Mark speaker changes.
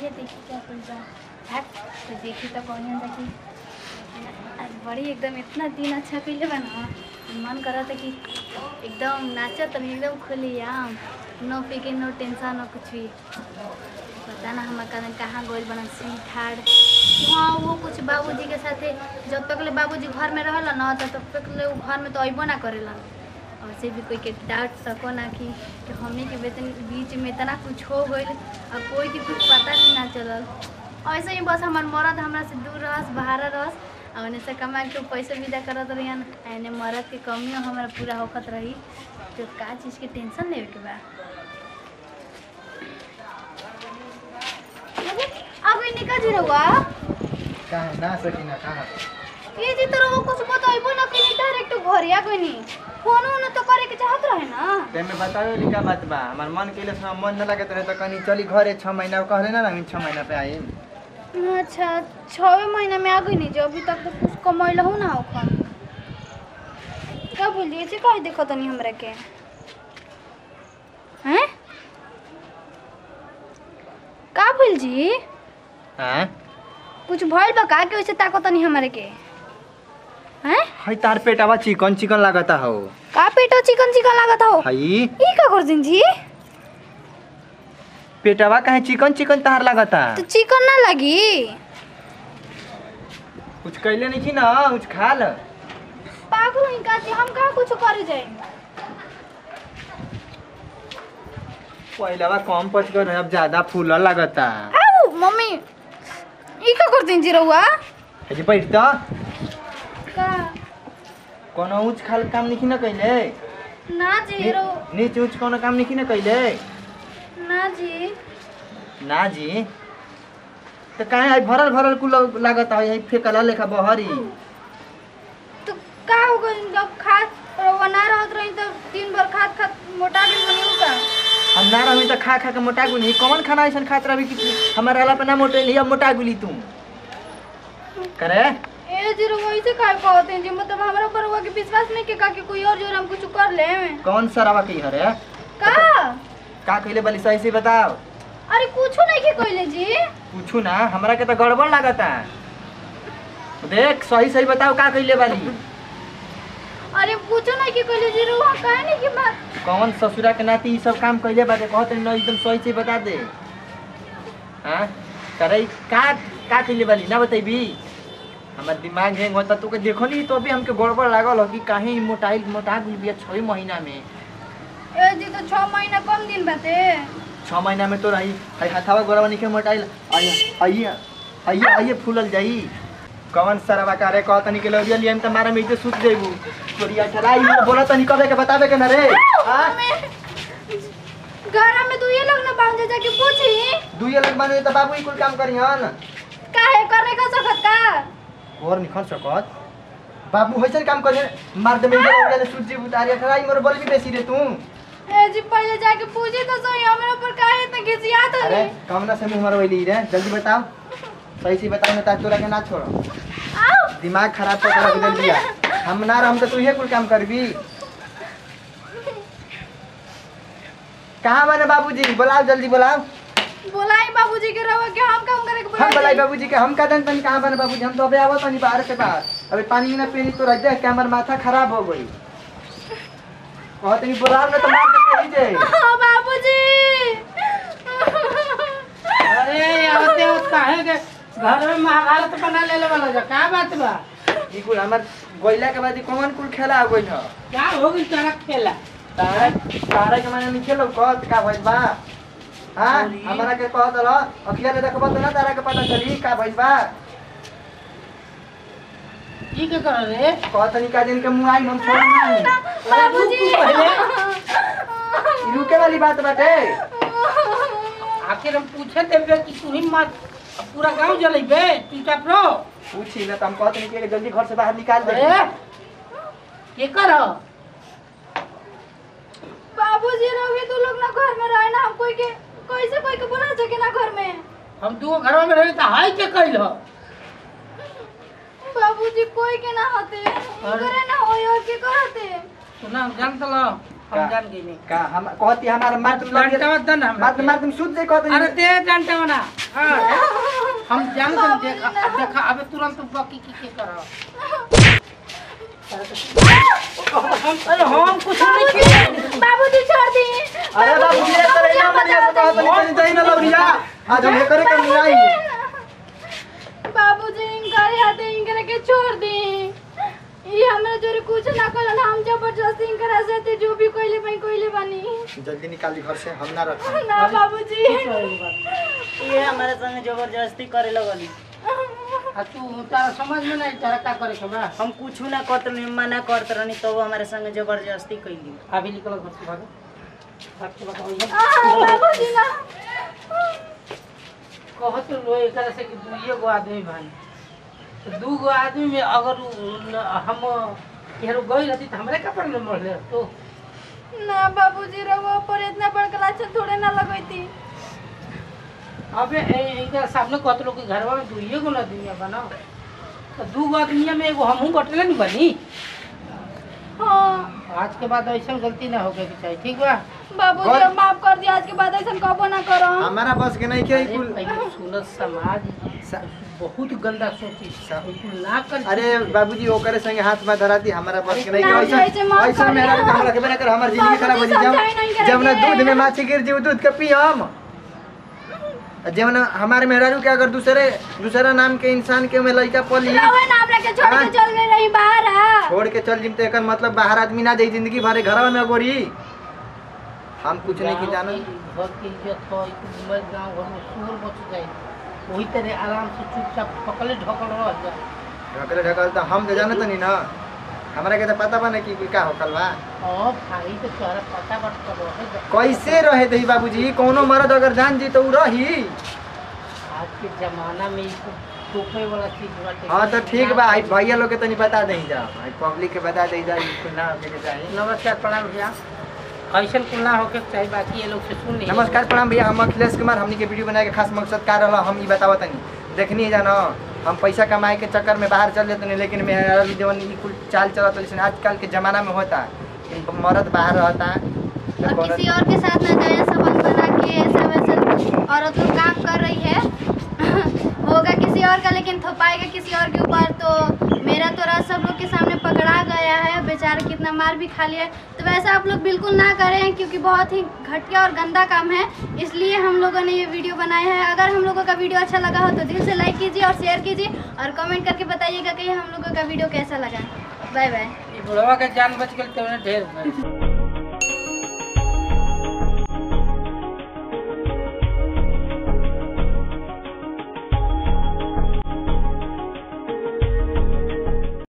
Speaker 1: चलिए देखिए क्या कुछ बा हट तो देखी तो कौन है कि आज बड़ी एकदम इतना दिन अच्छा कइले बा ना मन करा था कि एकदम नाचत तनी एकदम खुली आम नो फिके नो टेंशन नो कुछ भी पता ना हमार कदम कहाँ गोल बना स्वीट हार्ट हाँ वो कुछ बाबूजी के साथे जब तक ले बाबूजी घर में रहला ना तब तक ले वो घर में तो अइबो ना करेलन और से भी कोई के डांट सको ना कि, कि हमने के वेतन बीच में इतना कुछ हो गइल और कोई के कुछ पता नहीं ना चलल ऐसे ही बस हमार मरद हमरा से दूर रहस बाहर रहस और उन्हें से कमा के पैसे विदा करत रहियन एने मरद के कमियों हमारा पूरा होखत रही तो का चीज़ के टेंशन लेवे के बा अब निकल जी रहुआ
Speaker 2: कहाँ ना सकिना कहाँ
Speaker 1: ये जी तो वो कुछ बताइबो ना कि डायरेक्ट घर आ कोई नहीं फोन उन तो करे के चाहत रहे ना
Speaker 2: ते में बताओ लिखा बात बा हमार मन के लिए मन न लगत रहे तो कनी चली घरे छः महीना कहले ना हम छः महीना पे आई
Speaker 1: अच्छा छवे महीना में आ गई नहीं जो अभी तक तो कुछ कमैल हो ना ओखन का बोलिए से काहे देखो तनी हमरा के हैं का बोल जी
Speaker 2: हाँ
Speaker 1: कुछ भइल बा का के वैसे ताको तनी हमरा के हैं
Speaker 2: हई तार पेटावा चिकन चिकन लागता हो
Speaker 1: का पेटो चिकन चिकन लागत हो
Speaker 2: हई
Speaker 1: ई का कर दिन जी
Speaker 2: पेटावा काहे चिकन चिकन तार लागता
Speaker 1: तो चिकन ना लगी
Speaker 2: कुछ कैले नहीं थी ना कुछ खा ल
Speaker 1: पागल ही का जी हम का कुछ करे जाए
Speaker 2: पहिलावा कम पच कर अब ज्यादा फूल लागता
Speaker 1: आऊ मम्मी ई का कर दिन जी रहुआ
Speaker 2: हजी बैठ त
Speaker 1: का
Speaker 2: कोनो ऊंच खाल काम नहीं न कैले
Speaker 1: ना जी रो
Speaker 2: नीच ऊंच कोनो काम नहीं न कैले
Speaker 1: ना जी
Speaker 2: ना जी तो काहे आई भरल भरल कुल लागत है फेकला लेखा बहरी
Speaker 1: तो का हो गई जब खा रहुआ ना रहत रही तो दिन भर खात खात मोटा गेल बनी का
Speaker 2: हम ना रही तो खा खा के मोटा गुली कौन खाना ऐसा खात रही कि हमारे वाला पे ना मोटे लिया मोटा गुली तुम करे
Speaker 1: ए जी रहुआ ऐसे का कहते हैं जी मतलब हमरा पर रहुआ के विश्वास नहीं के का कि कोई और जोर हम कुछ कर ले
Speaker 2: कौन सरावा की हरे
Speaker 1: का
Speaker 2: का कहले बली सही से बताओ
Speaker 1: अरे कुछो नहीं के कहले जी
Speaker 2: पूछू ना हमरा के तो गड़बड़ लागता देख सही सही बताओ का कहले बाली
Speaker 1: अरे कुछो नहीं के कहले जी रहुआ काहे नहीं की बात
Speaker 2: कौन ससुरा के नाती ई सब काम कहले बाटे कहते न एकदम सही से बता दे हाँ करे का का कहले बाली ना बतेबी हमार दिमाग हैंग होता तो के देखो नहीं तो अभी हमके गड़बड़ लागल हो कि काहे ई मोटाई मोटा गुल बिया छः महीना में
Speaker 1: ए जी तो छह महीना कम दिन बाते
Speaker 2: छः महीना में तो रही हई हथावा गोरवा निके मोटाइल आइए आइए आइए आइए फूलल जाई कौन सरवा कारे कह तनी के लोरिया लियम त मारा में इते सुत देबू तोरिया चलाई में बोला तनी कबे के बतावे के ना रे हां
Speaker 1: घर में दुइये लोग ना बांध जाके पूछी
Speaker 2: दुइये लग बने त बाबू ई कुल काम करिहन
Speaker 1: काहे करने का सकत का
Speaker 2: और निखन सकत बाबू होइसन काम करे मार दे में लोरिया ने सूजी उतारिया खराई मोर बोल भी बेसी रे तू
Speaker 1: ए जी पहले जाके पूछी तो सही हमरा ऊपर काहे इतना घिसियात हो
Speaker 2: अरे कमना से मुंह मरवैली रे जल्दी बताओ सही से बताओ ना ताकि तोरा के ना छोड़ो
Speaker 1: आओ
Speaker 2: दिमाग खराब कर रख दिल दिया हम ना रहम तो तू ये कुल काम करबी कहाँ बने बाबूजी बुलाओ जल्दी बुलाओ
Speaker 1: बोलाई बाबूजी के रवा के हम काम करे के
Speaker 2: हम बुलाई
Speaker 1: बोलाई
Speaker 2: बाबूजी के हम का दन तनी कहाँ बने बाबूजी हम तो अबे आवत नहीं बाहर से बाहर अबे पानी ना पीनी तो रह जाए हमार माथा खराब हो गई कहते नहीं बुलाओ ना तो मार दे यही जे
Speaker 1: बाबूजी
Speaker 3: अरे आवते आवत काहे के घर में महाभारत बना लेले वाला जा का बात बा
Speaker 2: ई कुल हमार गोइला के बाद ई कौन कुल खेला हो गइल ह
Speaker 3: का हो गइल तोरा खेला
Speaker 2: तारे तारे के माने नहीं खेलो कहत का भइल बा हाँ
Speaker 3: अरे।
Speaker 2: हमारा के कहत रह अखिया ले देखबो तो ना तारा के पता चली का भइल बा
Speaker 3: ई के कर रे
Speaker 2: कहत नहीं का दिन के मुंह आई हम छोड़ नहीं
Speaker 1: बाबूजी
Speaker 3: रुक पहले।
Speaker 2: ई रुके वाली बात बाटे
Speaker 3: आखिर हम पूछे देबे कि तू ही मत पूरा गांव जलेबे चुपचाप रहो
Speaker 2: पूछी ना तो हम कहते नहीं कि जल्दी घर से बाहर निकाल दे
Speaker 3: अरे के कर
Speaker 1: बाबूजी रहोगे तू लोग ना घर में रहे ना हम कोई के कैसे कोई के बुला सके ना घर में
Speaker 3: हम दू घर में रहे त हाय के कइल ह
Speaker 1: बाबूजी कोई के ना होते करे ना होई और के करते
Speaker 3: सुना जान तल हम
Speaker 2: का?
Speaker 3: जान गई नहीं
Speaker 2: का हम कहती हमारा मार तुम लग
Speaker 3: डंडा दन हम
Speaker 2: मार मार तुम शुद्ध से कहते
Speaker 3: अरे दे डंडा बना हाँ हम जान तुम देखा देखा अबे तुरंत बाकी की के करा अरे हम कुछ नहीं किए
Speaker 1: बाबूजी छोड़ दी
Speaker 2: अरे बाबू जी तेरे ना मरिया तो कहत नहीं दई ना लौरिया आज हम करे के मिलाई
Speaker 1: बाबूजी इनकर हाथ इनकर के छोड़ दी ये हमरा जोरे कुछ ना करल हम जबरदस्ती इनकर से ते जो भी कोइले भाई कोइले बनी
Speaker 2: जल्दी निकाली घर से हम ना रख
Speaker 1: ना बाबूजी
Speaker 4: ये हमारे संग जबरदस्ती करे लगली
Speaker 3: आ तू तारा समझ में नहीं तारा का करे के बा
Speaker 4: हम कुछ ना करत नहीं मना करत रहनी तो वो हमारे संग जबरदस्ती कैली
Speaker 3: अभी निकल घर से भागो भाग के बताओ ये
Speaker 1: आ, बाबूजी ना
Speaker 3: कहत लो एकरा से कि दुइये गो आदमी भाई तो दू गो आदमी में अगर उ- न- हम केहरो गई रहती तो हमरे कपड़ में मरले तो
Speaker 1: ना बाबूजी रहो पर इतना बड़का लाछन थोड़े ना लगैती
Speaker 3: अबे ए- इनका सामने कहत लो कि घरवा में दुइये गो आदमी बना तो दू गो आदमी में एगो हमहू बटले नहीं बनी
Speaker 1: हाँ
Speaker 3: आज के बाद ऐसा गलती ना होके के चाहिए ठीक बा
Speaker 1: बाबूजी
Speaker 2: और-
Speaker 1: अब माफ कर दिया आज के बाद ऐसा कबो ना करो
Speaker 2: हमारा बस के नहीं के
Speaker 3: अरे
Speaker 2: कुल
Speaker 3: पहले सुनत समाज
Speaker 2: सा-
Speaker 3: बहुत गंदा सोची
Speaker 2: सा-
Speaker 3: बिल्कुल ना कर
Speaker 2: अरे बाबूजी ओकरे संगे हाथ में धराती हमारा बस के नहीं
Speaker 1: ना,
Speaker 2: के
Speaker 1: ऐसे माफ
Speaker 2: ऐसा ऐसा
Speaker 1: कर
Speaker 2: मेरा
Speaker 1: दिया।
Speaker 2: काम रखे ना कर हमार जिंदगी
Speaker 1: बाबूजी
Speaker 2: खराब हो जाए
Speaker 1: समझाई नहीं
Speaker 2: जब जब ना
Speaker 1: करेंगे।
Speaker 2: दूध में माछी गिर जी दूध के पी हम जब ना हमारे मेहरारू के अगर दूसरे दूसरा नाम के इंसान के में लड़का पली
Speaker 1: रहो ना अपने के छोड़
Speaker 2: हाँ।
Speaker 1: के चल गई रही बाहर आ
Speaker 2: छोड़ के चल जिम तो एकर मतलब बाहर आदमी ना जाई जिंदगी भरे घर में गोरी हम कुछ नहीं की जानो
Speaker 3: घर की इज्जत हो घूमे गाँव घर में शोर मच जाए वही तरह आराम से चुपचाप पकड़े ढकल रह जाए
Speaker 2: ढकले ढकल तो हम तो जानत नहीं ना हमरा के तो पता बा ना कि का होकल बा
Speaker 3: और भाई तो तोहरा पता बट कर रहे
Speaker 2: कैसे रहे दही बाबूजी कोनो मर्द अगर जान जी तो उ रही
Speaker 3: आज के जमाना में इसको टोपे वाला चीज बाटे
Speaker 2: हाँ तो ठीक बा आई भैया लोग के तनी बता दही जा आई पब्लिक के बता दही जा इसको ना होके के चाहिए
Speaker 3: नमस्कार प्रणाम भैया ऐसा कुल ना होके के चाहिए बाकी ये लोग से सुन नहीं
Speaker 2: नमस्कार प्रणाम भैया हम अखिलेश कुमार हमनी के वीडियो बनाए के खास मकसद का रहला हम ई बतावा तनी देखनी है जानो हम पैसा कमाए के चक्कर में बाहर चल जाते लेकिन मेरा जवन ई कुल चाल चलत लेकिन आजकल के जमाना में होता इन मर्द बाहर रहता तो
Speaker 1: और
Speaker 2: कोनो-
Speaker 1: किसी और के साथ ना जाए संबंध बना के ऐसा वैसा औरत लोग काम कर रही है होगा किसी और का लेकिन थोपाएगा किसी और के ऊपर तो मेरा तो राज सब लोग के सामने पकड़ा गया है बेचारा कितना मार भी खा लिया है तो वैसा आप लोग बिल्कुल ना करें क्योंकि बहुत ही घटिया और गंदा काम है इसलिए हम लोगों ने ये वीडियो बनाया है अगर हम लोगों का वीडियो अच्छा लगा हो तो दिल से लाइक कीजिए और शेयर कीजिए और कमेंट करके बताइएगा कि हम लोगों का वीडियो कैसा लगा बाय बाय
Speaker 3: ये बुढ़वा के जान बच गई तो ढेर